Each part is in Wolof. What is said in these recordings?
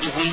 عبادهم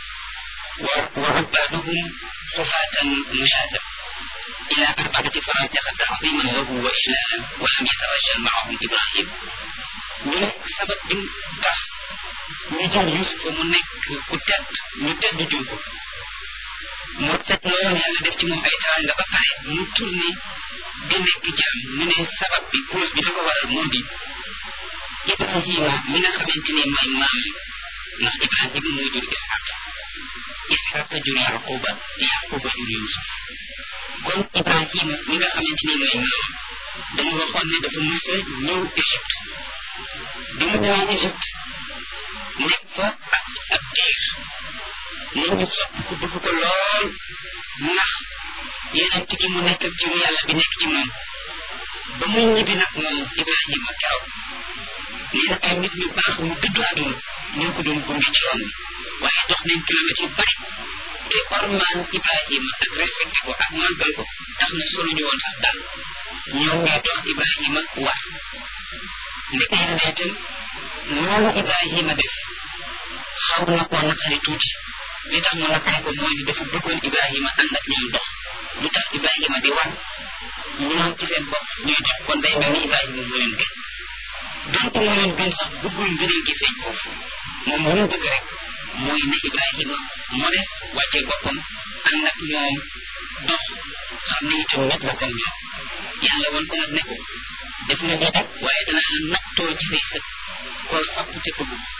وعبادهم خفاة مشاة إلى أربعة فراتخ تعظيما له وإجلالا ولم يترجل معهم إبراهيم ñu ne sabab bi tax ñu jël Yuusufa mu nekk ku tedd ñu tedd jur ko mu tedd loolu yàlla def ci moom ay teraanga ba pare mu tourné di nekk jaam ñu ne sabab bi cause bi la ko waral moo di Ibrahima mi nga xamante ni mooy maam ndax Ibrahima moo jur Isxaq Isxaq jur Yaquba Yaquba jur Yuusuf kon Ibrahima mi nga xamante ni mooy maam dañu waxoon ne dafa mës a ñëw Égypte bi mu ñëwee Égypte nekk fa ak ab diir nit ñi sopp ko bëgg ko lool ndax yeneen gi mu nekk ak jiwu yàlla bi nekk ci moom ba muy ñibbi nag moom Ibrahima keroog nee na ay nit ñu baax ñu dëddu àdduna ñoo ko doon gunge ci yoon bi waaye dox nañ kilomètres yu bari te ormaan Ibrahima ak respecté ko ak màggal ko tax na solo ñu woon sax daal ñoom ñooy dox Ibrahima war ndeke yàlla itam loolu Ibrahima def xaw na koo naqari tuuti li tax mu naqari ko mooy ni dafa bëggoon Ibrahima ànd ak ñoom dox lu tax Ibrahima di war ñoom ci seen bopp ñuy dox kon day mel ni Ibrahima moo leen gën donte moo leen gën sax bëggul ngëneel gi feeñ foofu moom lu mu bëgg rek mooy ne Ibrahima modeste wàccee boppam ànd ak ñoom dox xam ne itam nit la comme ñoom yàlla woon ko nag ne ko def na lii rek waaye danaa nattoo ci say sët koo sopp te bëgg